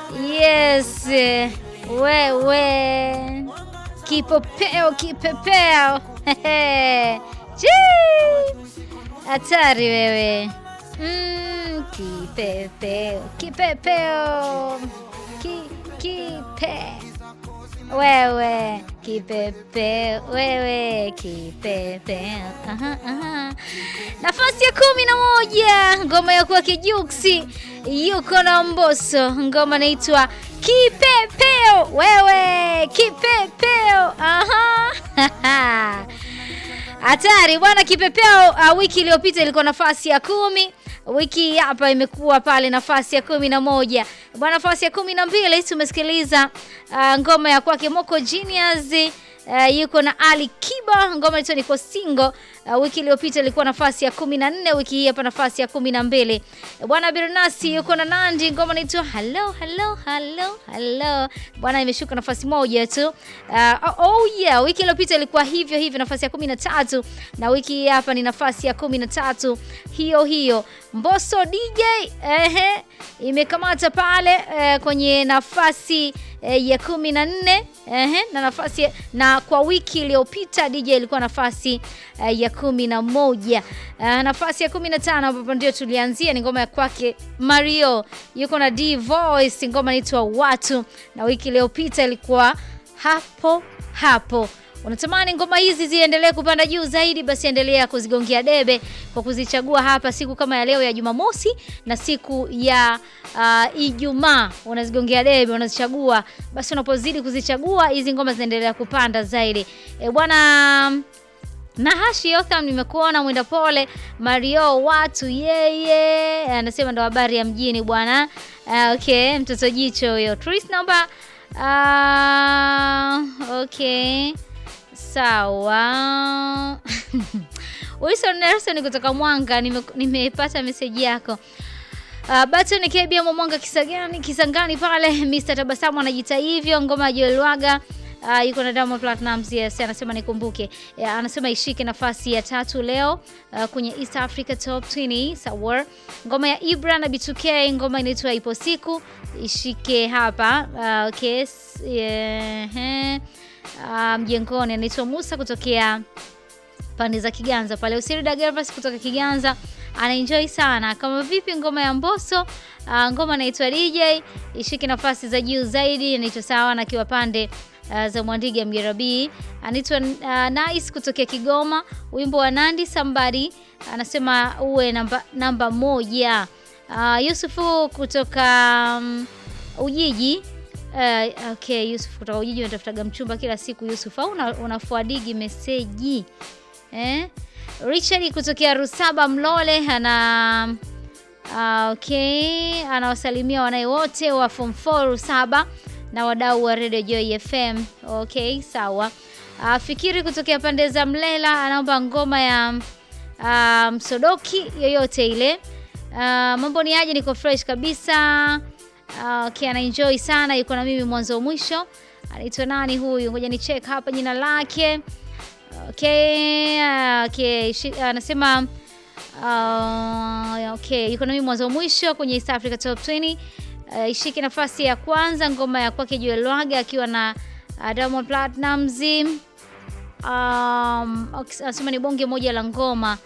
Yes, wewe kipopeo kipepeo hatari wewe mm, kipepeo kipepeo ki, kipe wewe kipepeo wewe kipepeo aha, aha. Nafasi ya kumi na moja ngoma ya kwake Juksi yuko na Mbosso, ngoma inaitwa Kipepeo. Wewe kipepeo, aha hatari bwana. Kipepeo uh, wiki iliyopita ilikuwa nafasi ya kumi wiki hapa imekuwa pale nafasi ya kumi na moja bwana. Nafasi ya kumi na mbili tumesikiliza uh, ngoma ya kwake Moko Genius uh, yuko na Ali Kiba, ngoma inaitwa niko single. Uh, wiki iliyopita ilikuwa nafasi ya kumi na nne wiki hii hapa nafasi ya kumi na mbili bwana. Birnasi yuko na Nandi, ngoma inaitwa hello hello hello hello bwana, imeshuka nafasi moja tu. Uh, oh yeah, wiki iliyopita ilikuwa hivyo hivyo nafasi ya kumi na tatu na wiki hii hapa ni nafasi ya kumi na tatu hiyo hiyo. Mbosso DJ ehe, imekamata pale eh, kwenye nafasi eh, ya kumi na nne ehe, na nafasi na kwa wiki iliyopita DJ ilikuwa nafasi eh, ya kumi na moja eh, nafasi ya kumi na tano ambapo ndio tulianzia ni ngoma ya kwake Mario yuko na D Voice, ngoma inaitwa watu, na wiki iliyopita ilikuwa hapo hapo. Unatamani ngoma hizi ziendelee kupanda juu zaidi, basi endelea kuzigongea debe kwa kuzichagua hapa siku kama ya leo ya Jumamosi na siku ya uh, Ijumaa. Unazigongea debe, unazichagua, basi unapozidi kuzichagua hizi ngoma zinaendelea kupanda zaidi. E bwana na Hashi Yotham, nimekuona mwenda pole Mario watu yeye anasema ndo habari ya mjini bwana. Uh, okay, mtoto jicho huyo. Tris naomba uh, okay Sawa. Wilson Nelson kutoka Mwanga, nimepata nime meseji yako. Uh, Baton Kebia Mwanga Kisangani, Kisangani pale Mr. Tabasamu anajiita hivyo, ngoma ya Joel Waga uh, yuko na Diamond Platnumz, yes, anasema nikumbuke. Yeah, anasema ishike nafasi ya tatu leo uh, kwenye East Africa Top 20 sawa. Ngoma ya Ibra na B2K, ngoma inaitwa ipo siku ishike hapa. Uh, okay. Yeah. Mjengoni um, anaitwa Musa kutokea pande za Kiganza pale. Usirida Gervas kutoka Kiganza anaenjoy sana. Kama vipi ngoma ya Mbosso uh, ngoma inaitwa DJ ishike nafasi za juu zaidi, anaitwa sawa na kiwa pande uh, za Mwandiga Mjerabi. Anaitwa uh, Nice kutokea Kigoma, wimbo wa Nandi Somebody anasema uwe namba, namba moja. Uh, Yusufu kutoka um, Ujiji Uh, okay, Yusuf kutoka Ujiji unatafutaga mchumba kila siku Yusuf, au unafuadigi meseji eh? Richard kutokea Rusaba Mlole ana uh, okay, anawasalimia wanae wote wa form 4 Rusaba na wadau wa Radio Joy FM. Okay, sawa. Uh, Fikiri kutokea pande za Mlela anaomba ngoma ya uh, Msodoki yoyote ile. Uh, mambo ni aje? Niko fresh kabisa. Uh, okay, ana enjoy sana, yuko na mimi mwanzo mwisho. Anaitwa nani huyu? Ngoja ni check hapa jina lake. Okay, uh, okay, anasema uh, okay, yuko na mimi mwanzo mwisho kwenye East Africa Top 20. Uh, ishike nafasi ya kwanza ngoma ya kwake Joel Waga akiwa na uh, Diamond Platnumz. Um, anasema ni bonge moja la ngoma